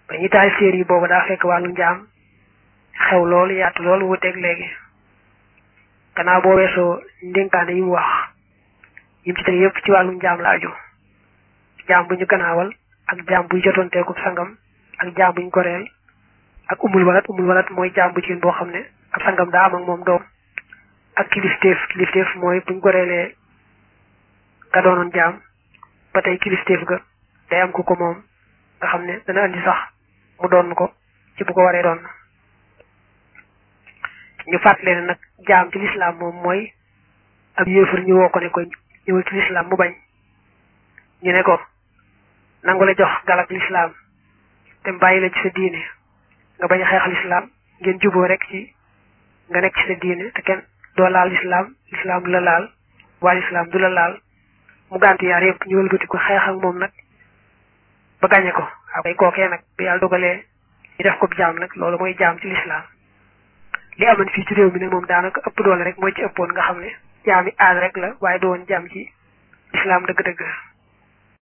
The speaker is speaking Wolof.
ba ñu taal séer yi boobu daa fekk wàllu njaam xew loolu yaatu loolu wuteeg léegi gannaaw boo weesoo ndénkaane yi mu wax yi mu ci teg yëpp ci wàllu njaam la aju jaam bu ñu gannaawal ak jaam buy jotonteeku sangam ak jaam buñ goreel ak umul walat umul walat mooy jaam bu jigéen boo xam ne ab sangam daa am ak moom doom ak kilifteef kilifteef mooy buñ goreelee nga doonoon jaam ba tey kilifteef ga day am ku ko moom nga xam ne dana andi sax mu doon ko ci bu ko waree doon ñu fàttale ne nag jaam ci lislaam moom mooy ab yéefar ñu woo ko ne ko ñëwal ci lislaam mu bañ ñu ne ko nangu la jox galak lislaam te bàyyi la ci sa diine nga bañ a xeex lislaam ngeen juboo rek ci nga nekk ci sa diine te kenn doo laal lislaam lislaam du la laal waa lislaam du la laal mu gàntu yaar yëpp ñu wëlbati ko xeex ak moom nag ba gañe ko waaw kay kookee nag bi yàlla dogalee ñu def ko jaam nag loolu mooy jaam ci lislaam li amoon fii ci réew mi nag moom daanaka ëpp doole rek mooy ci ëppoon nga xam ne jaami aal rek la waaye du woon jaam ci lislaam dëgg-dëgg